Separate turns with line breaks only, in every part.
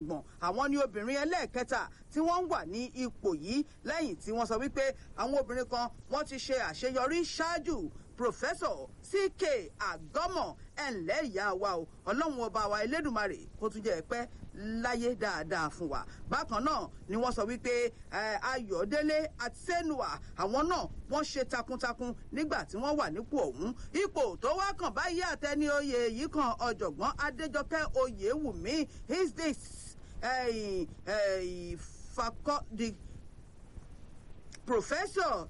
ọ̀jọ̀gbọ́n àwọn ni obìnrin ẹlẹ́ẹ̀kẹta tí wọ́n ń wà ní ipò yìí lẹ́yìn tí wọ́n sọ wípé àwọn obìnrin kan wọ́n ti ṣe àṣeyọrí ṣáájú pòfẹ́sọ̀ ck àgọ́mọ̀ ẹ̀ǹlẹ́ ìyá wa o ọlọ́run ọba wa elédùnmarè kó tún jẹ́ pẹ́ láyé dáadáa fún wa bákan náà ni wọ́n sọ wípé ayọ̀délé àti sẹ́nuà àwọn náà wọ́n ṣe takuntakun nígbà tí wọ́n wà nípò ọ̀hún ipò tó wá kàn báyìí àtẹni oyè yìí kan ọ̀jọ̀gbọ́n adéjọkẹ́ oyèwùmí is this uh, uh, faco- the professor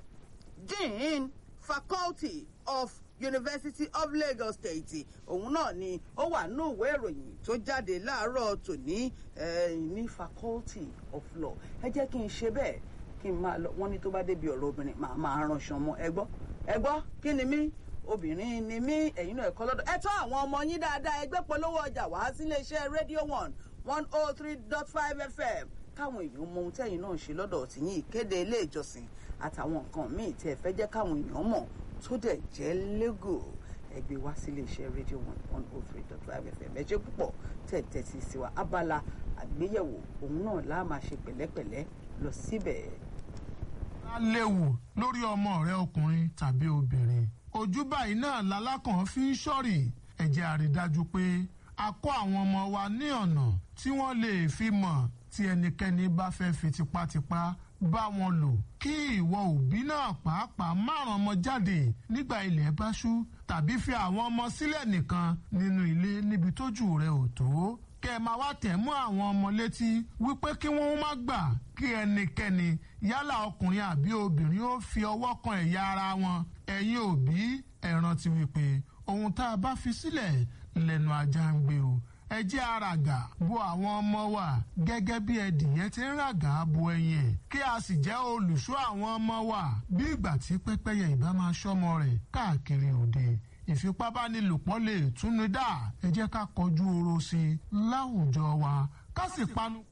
dean faculty of university of lagos state òun náà ni ó wà nínú ìwé ìròyìn tó jáde láàárọ̀ tòní ní faculty of law ẹ jẹ́ kí n ṣe bẹ́ẹ̀ kí n máa lọ wọ́n ní tó bá débi ọ̀rọ̀ obìnrin màá máa ránṣọ mọ́ ẹ gbọ́ ẹ gbọ́ kí ni mí obìnrin ni mí ẹ̀yin náà ẹ̀kọ́ lọ́dọ̀ ẹ tọ́ àwọn ọmọ yín dáadáa ẹgbẹ́ polówó ọjà wá sílé iṣẹ́ radio one one oh three dot five fm káwọn èèyàn mọ ohun tẹ́yìn náà ṣe lọ́dọ̀ tìyín ìkéde ilé ìjọsìn àtàwọn nǹkan míì tí ẹ fẹ́ jẹ́ káwọn èèyàn mọ̀ tó dẹ̀ jẹ́ lẹ́gò ẹgbẹ́ wá sílé iṣẹ́ rédíò one one oh three dot five fm ẹ ṣe púpọ̀ tẹ̀ tẹ̀sí sí wa abala àgbéyẹ̀wò òun náà láà máa ṣe pẹ̀lẹ́pẹ̀lẹ́ lọ síbẹ̀.
á léwu lórí ọmọ rẹ ọkùnrin tàbí obìnrin ojú báyìí náà lalákàn fi ń ṣọ́rì ẹ jẹ́ a rí dájú pé a kọ́ àwọn ọmọ wa ní ọ̀nà tí wọ́n lè fi mọ̀ tí ẹnikẹ́ni bá fẹ́ fi tipátipá bá wọn lò kí ìwọ òbí náà pàápàá márùn ọmọ jáde nígbà ilẹ̀ bá ṣú tàbí fi àwọn ọmọ sílẹ̀ nìkan nínú ilé níbi tójú rẹ ò tó kẹ máa wá tẹ̀ mú àwọn ọmọ létí wípé kí wọ́n má gbà kí ẹnikẹ́ni yálà ọkùnrin àbí obìnrin ó fi ọwọ́ kan ẹ̀yà ara wọn ẹ̀yin òbí ẹ rántí wípé ohun tá a bá fi sílẹ̀ lẹ́nu ajá ń gbé o ẹ jẹ́ àràgà bo àwọn ọmọ wa gẹ́gẹ́ bí ẹdìyẹ ti ń ràgà bo ẹyin ẹ̀ kí a sì jẹ́ olùṣọ́ àwọn ọmọ wa bí ìgbà tí pẹ́pẹ́yẹ ìbá máa ṣọ́mọ rẹ̀ káàkiri òde ìfipábánilòpọ̀ lè túnú dá ẹ jẹ́ ká kọjú oro sí i láwùjọ wa ká sì panu.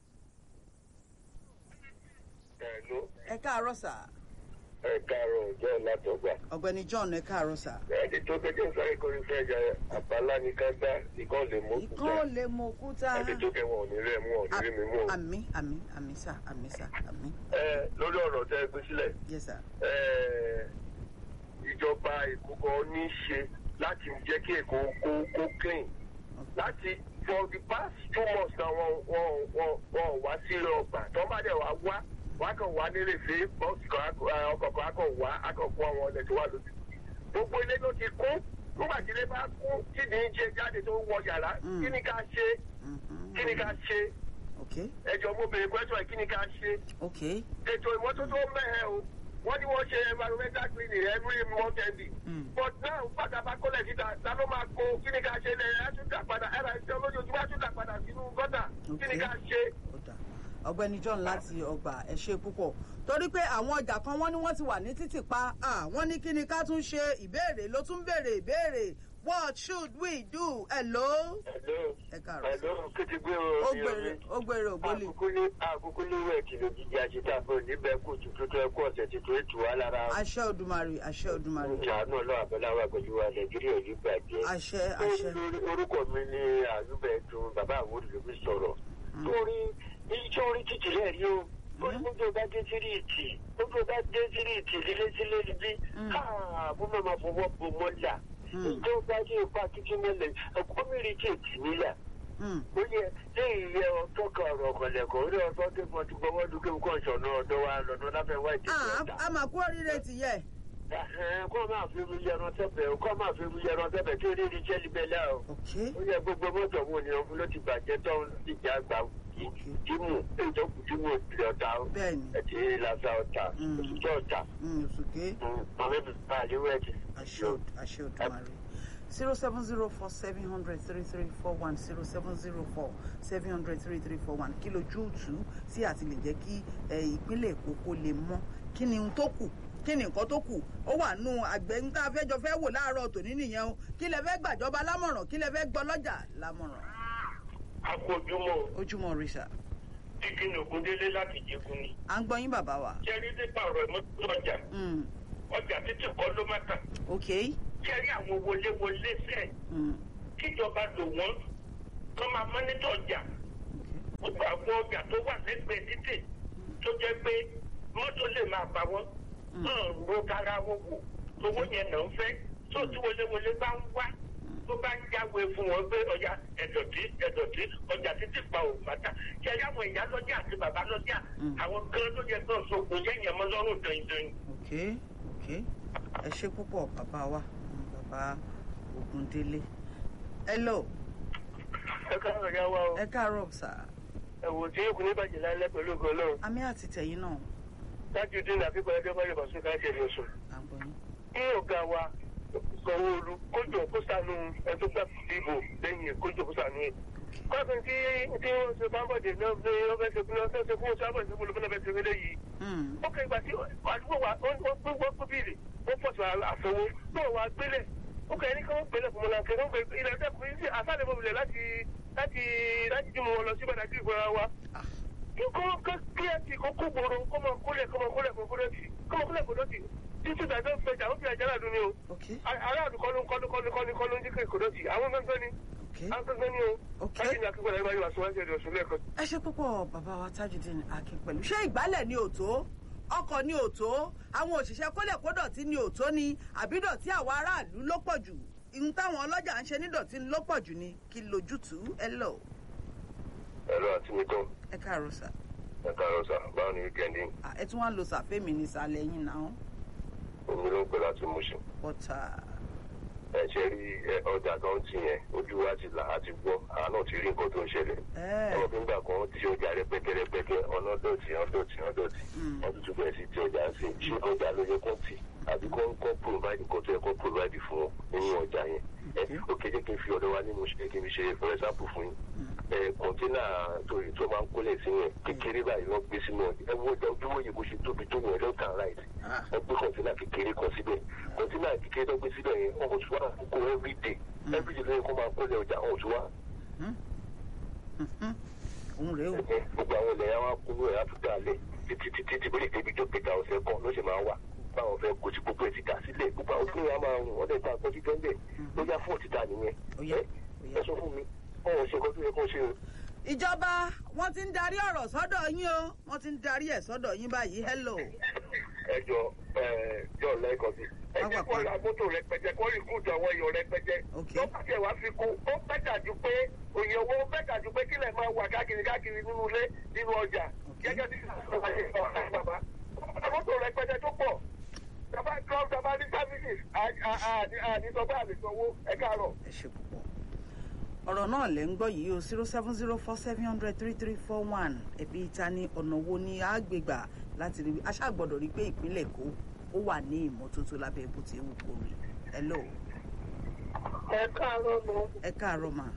ẹ káàárọ̀ sà.
ẹ káàárọ̀ ọjọ́ látọ̀gbà.
ọ̀gbẹ́ni john ẹ káàárọ̀ sà.
ẹni tó kẹ́kẹ́ sáré kọrin fẹ́ ya àbálá ní ká dá ìkan lè mú òkúta.
ìkan lè mú òkúta.
ẹni tó kẹ́ wọn ò ní rẹ̀ mú ọ̀ ní rí mi mú.
àmì àmì àmì sà àmì sà àmì.
ẹ lórí ọ̀rọ̀ tẹ́ ẹ gbé sílẹ̀.
yes sir.
ẹ ìjọba èkó kan ní í ṣe láti jẹ́ kí èkó kó kó clean láti for the past two months na wọn wọn wọn wọn wá sí ọgbà tó bá dẹ̀ wá wá wá kàn wá nílé fèé bọ́ọ̀sì kan ọkọ̀ kan akọ̀ wá akọ̀ fún àwọn ọ̀lẹ̀ tó wà lójú gbogbo ilé ló ti kún nígbà tí ilé bá kún tí ní í jẹ jáde tó wọ yàrá kí ni ká ṣe kí ni ká ṣe ẹjọ mo bèrè pẹ́sọ̀ kí ni ká ṣe ètò ìmọ́tótó mẹ́hẹ̀ o wọ́n ní wọ́n ṣe environmental cleaning every month ending but now pátápá kọ́lẹ̀ síta ta ló máa kó kí ni ká ṣe lẹ́yìn àtúntà padà ẹ̀rọ ìṣẹ́ olójoojúmọ́ àtúntà padà sínú gọ́tà kí ni ká ṣe
ọ̀gbẹ́ni john láti ọgbà ẹ ṣe púpọ̀ torí pé àwọn ọjà kan wọ́n ní wọ́n ti wà ní títì pa wọ́n ní kí ni ká tún ṣe ìbéèrè ló tún béèrè ìbéèrè what should we do hello.
hello
ẹ káàárọ̀
hello kété
ó gbèrè ó gbèrè ògbólì.
àkókò ní àkókò ní wẹ̀ kìlọ̀ jíjẹ àṣetà fún níbẹ̀ kó tuntun tó ẹkú ọ̀sẹ̀ tuntun ètò wa lára.
àṣẹ odùmarè àṣẹ odùmarè.
ìjà náà lọ́wọ́ abẹ́láwà pẹ̀lú wa nàìjíríà yìí bàjẹ́.
àṣẹ àṣẹ.
orúkọ mi ni àyùbẹ̀ dùn bàbá àwọn olùdókòwò sọ̀rọ̀. torí iṣẹ́ orí títì rẹ̀ rí o orí gbogbo bá dé sírí ìtì gbogbo bá dé sírí ìtì lílé sílé níbí káàbù máa fọwọ́ bo mọ́là ìjọba dé ipa títí mọ́lẹ̀ ẹ̀kọ́ mìíràn tí ètì níyà. ó yẹ ṣé ìyẹ ọtọ́ kan ọ̀rọ̀ ọ̀kọ̀lẹ̀kọ̀ orí ọtọ́ tó fọ́n ti gbọ́wọ́ dúkẹ́ kó ìṣọ̀nà ọ̀dọ́ wa lọ́dún láfẹ́ wá ìdí
ìjọba. a máa kú oríire ti yẹ.
kọ́ máa fi mi yẹran tẹ́bẹ̀ kọ́ máa fi mi yẹran tẹ́bẹ̀ kí oríire jẹ́ libẹ̀ lá o. ó yẹ gbogbo mọ́tò wo ni ọ̀fun ló ti bàjẹ́ tó ń dìjà gbà dimu ìjọkùn dimu ìpìlẹ̀ ọ̀tá ẹ̀tì lásà ọ̀tá òṣìṣẹ́ ọ̀tá mọ̀mí bíbá àdéhùn ẹ̀tì.
àṣẹ òdùmarè zero seven zero four seven hundred three three four one zero seven zero four seven hundred three three four one kí lójú tù sí àti lè jẹ́ kí ìpínlẹ̀ èkó kó lè mọ́ kí ni ohun tó kù kí ni nǹkan tó kù ó wà nù àgbẹ̀ ń tá a fẹ́ jọ fẹ́ wò láàárọ̀ tòní nìyẹn o kí lẹ fẹ́ gbàjọba lámọ̀ràn kí lẹ fẹ́ gbọ́ lọ́jà lámọ̀ràn
akójúmọ́.
ojúmọ́ risa.
dídí ní ogundélé láti jẹkun ni.
à ń gbọ́ yín bàbá wa.
jẹ́rí nípa ọ̀rọ̀ ìmọ́tò ọjà. ọjà títí kọ́ ló má tà.
ok.
jẹ́rí àwọn wọléwọlé sẹ́ẹ̀. kíjọba lò wọ́n kọ́ máa mọ́nítọ̀ ọjà. àwọn ọjà tó wà lẹ́gbẹ̀ẹ́ títì tó jẹ́ pé mọ́tò lè máa bá wọn náà ro kára wọn wò owó yẹn náà ń fẹ́ tó tí wọléwọlé bá ń wá tó bá ń jáwé fún wọn pé ọjà ẹ̀dọ̀tí ẹ̀dọ̀tí ọjà títí pa ò bàtà ṣe ẹ̀yà àwọn ìyá lọ́jà àti bàbá lọ́jà àwọn gan ló yẹ kó sọ̀kò yẹ̀yẹ̀ mọ́ lọ́rùn dọ̀yìndọ̀yìn.
ok ok ẹ ṣe púpọ̀ bàbá wa mm, bàbá Ògúndélé hello
ẹ káàárọ̀ ya wa o
ẹ káàárọ̀ sà
ẹ̀wò tí yóò kún ní bàjẹ́ lálẹ́ pẹ̀lú ògo Ọlọ́run
àmì àti tẹ̀yìn náà
dájú dín náà kíkọ́ ẹjọ́ báyọ̀ bàṣẹ́ ká ṣe lóṣù.
à ń gbọ́ yín.
kí ọ̀gá wa Sanwó-Olú kójọ kó sànú ẹjọ́ gbà dìbò lẹ́yìn kójọ kó sànú ẹ̀. kọ́sìn tí tí wọ́n ṣe bámbọ̀dé náà ṣe ọbẹ̀ ṣe fún ọṣẹ́ ṣe fún ọṣẹ́ àbọ̀ṣe fún olùfẹ́ ṣe fẹ́lẹ́ yìí.
Mm,
ó kẹ́ ìgbà tí àdúgbò wa wọ́n gbé wọ́n gbé bíìlì wọ́n pọ̀ sí àfọwọ́ náà wà gbélẹ̀ ó kẹ́ ní kí wọ́n gbélẹ̀ fún mọ́lá kẹ́ wọ́n gbé ilẹ̀ ẹ̀dẹ́kùnrin sí àsálẹ̀ mọ́bìlẹ̀ láti láti láti dì mọ́ wọn lọ sí bàdàkì ìgbọ́ra wa
ah,
kó kí ẹ ti kó kó gbòòrò kó mọ kólẹ̀ kó mọ kólẹ̀ kó kólẹ̀ tì kó mọ kólẹ̀ kó lọ́tì títí ìdájọ́ fẹjà ó fi ẹ̀jẹ̀ náà dún ní o
ok
aráàlú kọ́lú kọ́lú kọ́lú kọ́lú kọ́lú ń jíkè kó lọ́tì àwọn gbẹ́ngbẹ́ ni
ok
àwọn gbẹ́ngbẹ́ ni o
Ok.
láti ní akíkọ̀ lẹ́yìn báyìí wà síwájú ẹ̀dọ̀ ọ̀sùn lẹ́ẹ̀kan.
ẹ ṣe púpọ̀ bàbá wa Tajudeen Akin pẹ̀lú ṣé ìgbálẹ̀ ni òtó ọkọ̀ ni òtó àwọn òṣìṣẹ́ kólẹ̀kódọ̀tí ni òtó ni àbí dọ̀tí àwọn aráàlú ló pọ̀ jù ihun táwọn ọlọ́jà ń ṣe ní dọ̀tí ló pọ̀ jù ni kí lójútùú ẹ lọ
ẹ̀rọ àti mi tán
ẹ káàárọ̀ sà
ẹ̀ka rọ̀ṣà báwo ni wíkẹ́ndì
Ah, ẹ tún wá ń lo sàfẹ́mi ní ìsàlẹ̀ yín náà
omi ló ń pè láti mú sùn.
bọ́tà
ẹ ṣe rí ọjà kan ti yẹn ojú wa ti là á ti gbọ́ àá náà ti rí nǹkan tó ń ṣẹlẹ̀.
ẹ
ọmọ fún gbà kan ti ṣe ọjà rẹpẹtẹ rẹpẹtẹ ọ̀nà dọ̀tí ọ̀nà dọ̀tí ọ̀nà dọ̀tí wọ́n tún tún bẹ̀rẹ̀ sí ti ọjà ń sìn ṣé ọjà ló yẹ kó tì àbí kó kó provide nǹkan tó yẹ kó provide fún wọn nínú ọjà yẹn ẹ ó kéde kí n fi ọ̀dọ̀ wa nínú ṣe kí n fi ṣe for example fún yín ẹ kọ̀ńténà tó tó máa ń kólẹ̀ sí yẹn kékeré báyìí wọ́n gbé sínú ẹ wo ojúwò yìí bó ṣe tóbi tó yẹn left and right wọ́n gbé kọ̀ńténà kékeré kan síbẹ̀ kọ̀ńténà kékeré tó gbé síbẹ̀ yẹn wọ́n kò tún wá kó everyday everyday lóye kó máa kólẹ̀ ọjà wọ́n tún wá
òun rèé o
gbogbo àwọn ilẹ̀ yẹn wá kúrò ẹ̀ áfíríkà lẹ̀ títí títí tí bó lè débi tó pété ọ̀sẹ̀ kan ló ṣe máa wà báwọn fẹ́ kó tí gbogbo ẹ̀ ti dà sílẹ̀ gbogbo àwọn fúnra máa rùn wọ́n dẹ̀ ta àpò títọ́ ń bẹ̀ ló yá fún òtítà nìyẹn
Ó yá,
ẹ
ó yá.
ẹ sọ fún mi ọ̀hún ṣe nǹkan tó yẹ kó ṣe o.
ìjọba wọ́n ti ń darí ọ̀rọ̀ sọ́dọ̀ yín o wọ́n ti ń darí ẹ̀ sọ́dọ̀ yín báyìí hello
ẹ jọ ẹ jọ lẹ́ẹ̀kan sí. ẹ jẹ́ kó ra mọ́tò rẹpẹtẹ kó rí kúùtù àwọn èèyàn rẹpẹtẹ.
Ok.
tó bá tẹ̀ wá fi kú ó bẹ́tà ju pé òye owó bẹ́tà ju pé kílẹ̀ máa wà káàkiri káàkiri nínú ilé nínú ọjà.
Ok.
gẹ́gẹ́ bí ọ̀rẹ́ bàbá mọ́tò rẹpẹtẹ tó pọ̀ tàbá club tàbá ní services àní sọ bá àlè sanwó ẹ káàárọ̀.
ẹ ṣe púpọ̀ ọ̀rọ̀ náà lẹ́ ń gbọ́ yìí o zero seven zero four seven hundred three three four one ẹ̀bí ìta ni ọ̀nà wo ni a gbé gbà láti rí aṣáàgbọ́dọ̀ rí pé ìpínlẹ̀ Èkó ó wà ní ìmọ́tótó lábẹ́ bó ti wù kó rí hello
ẹ káàárọ̀ mọ́
ẹ káàárọ̀ mà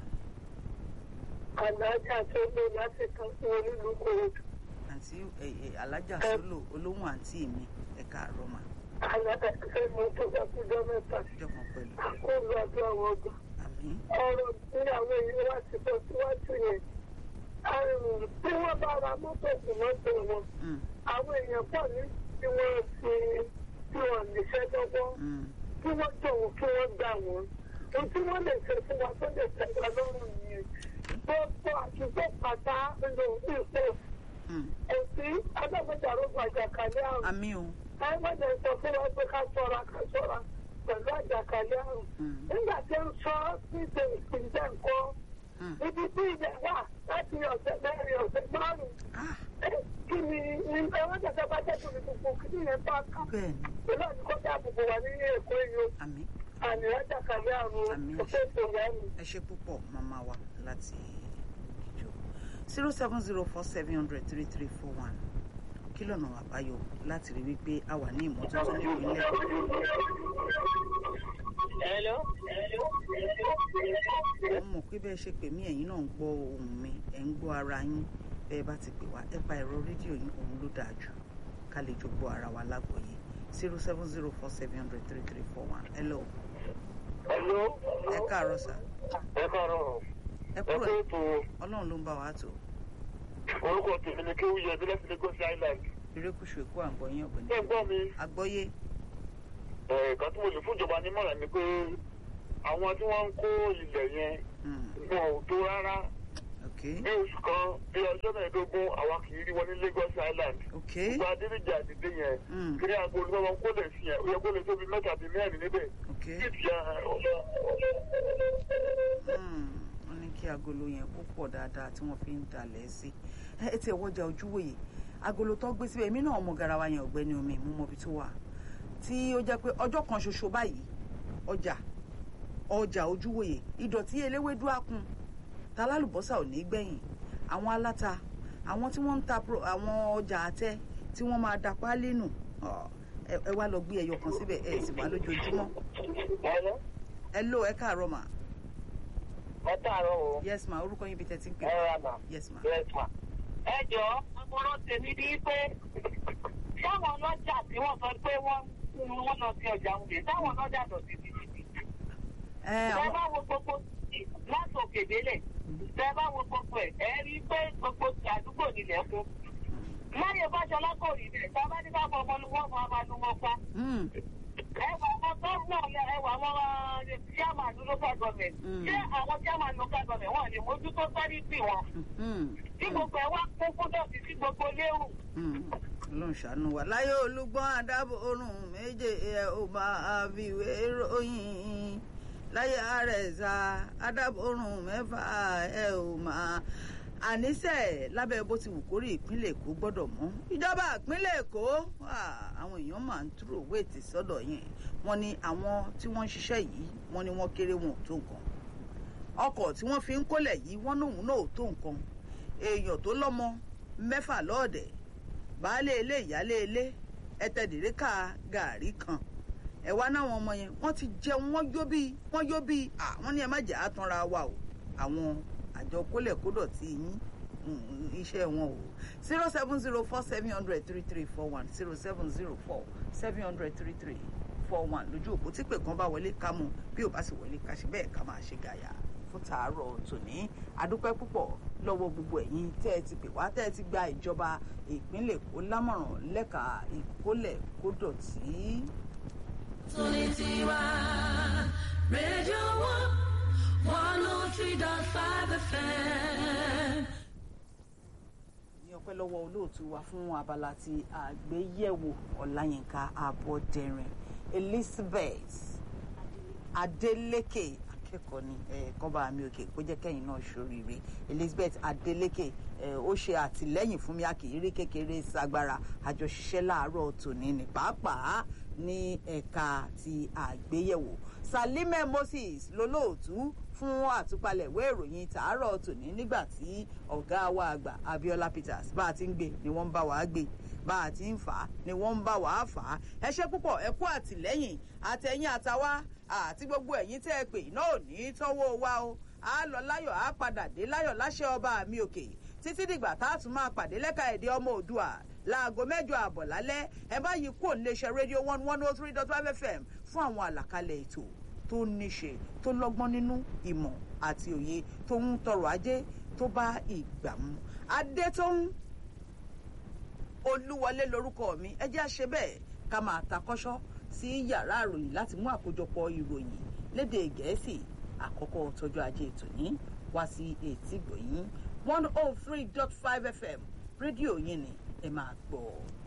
alájà tó lò láti kan fún onílùú kòròdú.
àǹtí ẹ ẹ alájà sólò olóhùn àǹtí mi ẹ káàárọ̀ mà
alájà tó mọ tó bá kú jọ mẹ́ta.
jọkàn pẹ̀lú
kó lọ àdúrà wọn gbà.
àmín
ọ̀rọ̀ tí àwọn èèyàn wá ti bọ̀ síwájú yẹn àrùn tí wọ́n bá ra mọ́tò sí mọ́tò wọn
Mm,
àwọn èèyàn pọ̀ ní tí wọ́n fi tí wọ́n níṣẹ́ lọ́wọ́
mm,
kí wọ́n jọ̀wọ́ kí wọ́n gbà wọ́n ohun tí wọ́n lè ṣe fún wa tó lè tẹ̀wá lọ́rùn yẹn gbogbo àtúntò pátá nínú ìpò
mm.
òsì adágbèjàrógún àjàkálẹ̀ àrùn
àmín o
àwọn èèyàn sọ fún wa pé ká ṣọ́ra ká ṣọ́ra pẹ̀lú àjàkálẹ̀ àrùn
Mm,
nígbà tí ń sọ níṣẹ́ ìpínlẹ̀ nǹkan
mm.
ibi tí ilẹ̀ wà láti ọ̀sẹ̀ mẹ́rin ọ̀sẹ̀ márùn-ún
Ah,
kí ni ẹwọ́n jẹ́jẹ́ bá jẹ́ tóbi gbogbo kí ni yẹn bá ká
bẹ́ẹ̀ ni
pẹ̀lú àdúgbò àbùkù wà ní èkó yìí o
àmín
àmì àjàkálẹ̀ àrùn
Àmín.
ọ̀sẹ̀ tó yá mi.
ẹ ṣe púpọ̀ màmá wa láti ìjọ zero seven zero four seven hundred three three four one kí lọ́nà àbáyọ láti rí wípé a wà ní ìmọ́tótó nípínlẹ̀
Hello.
mo mọ̀ pé bẹ́ẹ̀ ṣe pè mí ẹ̀yin náà ń gbọ́ ohùn mi ẹ̀ ń gbọ́ ara yín bẹ́ẹ̀ bá ti pè wá ẹ pa ẹ̀rọ rédíò yín òun ló dáa jù ká lè jọ gbọ́ ara wa lágbọ̀ọ́yé zero seven zero four seven hundred three three four one hello
Hello.
ẹ káàárọ̀ sà
ẹ káàárọ̀
ẹ
ẹ
kúrò
kó ètò
ọlọ́run ló ń bá wa tó
orúkọ tèmi ni kéwù yẹ bílẹ̀ sílẹ̀ gọ́sì island.
erékùṣù èkó àgbọ̀yìn ọ̀gbìn
ṣé ń gbọ́ mi
àgbọ́yé
ẹ̀ẹ̀kan tí mo lè fún ìjọba nímọ̀ràn ni pé àwọn tí wọ́n ń kó ilẹ̀ yẹn
mm,
wọn ò tó rárá
ok
bí oṣù kan bí ọjọ́ mẹ́ẹ̀ẹ́dógún àwa kì í rí wọn ní lagos island
ok
gba adédèjì àdìdé yẹn
Mm.
kí ní agolo náà wọn kó lè fi yẹn ó yẹ kó lè tóbi mẹ́ta bíi mẹ́rin níbẹ̀
ok
kí ìtìyà
Hmm, wọ́n ní kí agolo yẹn kó pọ̀ dáadáa tí wọ́n fi ń dalẹ̀ sí ẹ ẹ tiẹ̀ wọ́jà ojúwòye agolo tó gbé síbẹ̀ èmi náà ọmọ garawa yẹn ọ̀gbẹ́ni omi mú mọ́bi tó wà tí ó jẹ́ pé ọjọ́ kan ṣoṣo báyìí ọjà ọjà ojúwòye ìdọ̀tí eléwédú àkùn találùbọ́sà ò ní gbẹ̀yìn àwọn aláta àwọn tí wọ́n ń ta pro- àwọn ọjà àtẹ tí wọ́n máa da páálí nù ọ, ẹ ẹ wá lọ gbé ẹyọ kan síbẹ̀ ẹ sì wá lójoojúmọ́
ẹ̀rọ
ẹ ló ẹ káàárọ̀ mà
ẹ káàárọ̀ o
yes ma orúkọ yín bí tẹ́ ti ń pè
ẹ rà mà
yes ma.
yes ma.
ẹ jọ ọmọràn tèmi ní pé táwọn ọlọ́jà tí wọ́n sọ pé wọ́n ń wọ́n lọ sí ọjà òde táwọn ọlọ́jà lọ sí títí.
ẹ
tẹ
àwọn
bá wo gbogbo títì láti òkè délẹ̀ tẹ bá wo gbogbo ẹ̀ ẹ rí i pé gbogbo àdúgbò nílẹ̀ kún. láyé bájọlá kò rí bẹ́ẹ̀ tá a bá ní ká fọ ọmọ lu wọn máa máa lu wọn pa.
Hmm,
ẹwà àwọn gómìnà yẹn ẹwà àwọn chairman local government
Mm.
ṣé àwọn chairman local government wọn lè mójútó sọ́rí sí wọn
hmm,
tí gbogbo ẹ wá kún fún dọ̀tí sí gbogbo léwu.
hmm. ọlọ́run ṣàánú wa láyé olúgbọ́n àdábò orun méje ẹ ò máa fi ìwé ròyìn láyé àrẹ̀sà àdábò orun mẹ́fà ẹ ò máa àníṣe lábẹ́ bó ti wù kórè ìpínlẹ̀ èkó gbọ́dọ̀ mọ́ ìjọba ìpínlẹ̀ èkó ah, àwọn èèyàn máa ń túrò wéètì sọ́dọ̀ yẹn wọ́n ní àwọn tí wọ́n ń ṣiṣẹ́ yìí wọ́n ní wọ́n kéré wọn ò tó nǹkan ọkọ̀ tí wọ́n fi ń kólẹ̀ yìí wọ́n lòun náà ò tó nǹkan èèyàn tó lọ́mọ mẹ́fà lọ́ọ̀dẹ̀ baálé ilé ìyálé ilé ẹtẹ̀dẹ̀rẹ́kà gàárì kan ẹ̀wá náwọn ọmọ yẹn wọ́n ti jẹun wọ́n yó bíi wọ́n yó bíi àwọn ní ẹ má jẹ́ àtúnra wa o àwọn àjọ kólẹ̀kódọ̀ tí yín mm, iṣẹ́ wọn o zero seven zero four seven hundred three three four one zero seven zero four seven hundred three three four one lójú òpó tí pè kan bá wọlé ká mú bí ò bá sì wọlé ká ṣe bẹ́ẹ̀ ká máa ṣe gàyà fún tàárọ̀ tòní adúpẹ́ púpọ̀ lọ́wọ́ gbogbo ẹ̀yin tẹ́ ẹ ti pè wá tẹ́ ẹ ti gba ìjọba ìpínlẹ̀ èkó lámọ̀ràn lẹ́ka ìkólẹ̀ kódọ̀tí.
Solitiwa Radio One, 103.5 FM.
ní ọpẹ́ lọ́wọ́ olóòtú wa fún abala ti àgbéyẹ̀wò ọláyínká abọ́dẹ̀rìn elizabeth adeleke akẹ́kọ̀ọ́ ni kọ́ba mi òkè kó jẹ́ kẹ́yìn náà ṣoríire elizabeth adeleke eh, ó ṣe àtìlẹ́yìn fún mi àkìrí kékeré sagbára àjọṣiṣẹ́ láàárọ̀ tòní ní pàápàá ní ẹ̀ka ti àgbéyẹ̀wò salime moses lolóòtú fún àtúpalẹ̀ ìwé ìròyìn tàárọ̀ tòní nígbà tí ọ̀gá wa àgbà abiola peters bá a ti ń gbé ni wọ́n ń bá wa gbé bá a ti ń fà á ni wọ́n ń bá wa fà á ẹ ṣe púpọ̀ ẹ kú àtìlẹ́yìn àtẹ̀yìn àtàwa àti gbogbo ẹ̀yìn tẹ́ ẹ pè náà ò ní tọ́wọ́ wa o a lọ láyọ̀ a padà dé láyọ̀ láṣẹ ọba mi òkè títí dìgbà tá a tún máa pàdé lẹ́ka èdè ọmọ òdua láago mẹ́jọ àbọ̀ lálẹ́ ẹ bá yí kúrò níléeṣẹ́ rédíò one one oh three dot five fm fún àwọn àlàkalẹ̀ ètò tó níṣe tó lọ́gbọ́n nínú ìmọ̀ àti òye tó ń tọrọ ajé tó bá ìgbà mu adétóhùn olúwọlé lorúkọ mi ẹ jẹ́ àṣẹ bẹ́ẹ̀ ká máa takọ́ṣọ́ sí yàrá ìròyìn láti mú àkójọpọ̀ ìròyìn lédè gẹ̀ẹ́sì àkọ́kọ́ tọjú ajé ètò yìí wá sí etí gbòyìn one oh three dot five fm rédíò yìí ni ẹ máa gbọ́ ọ.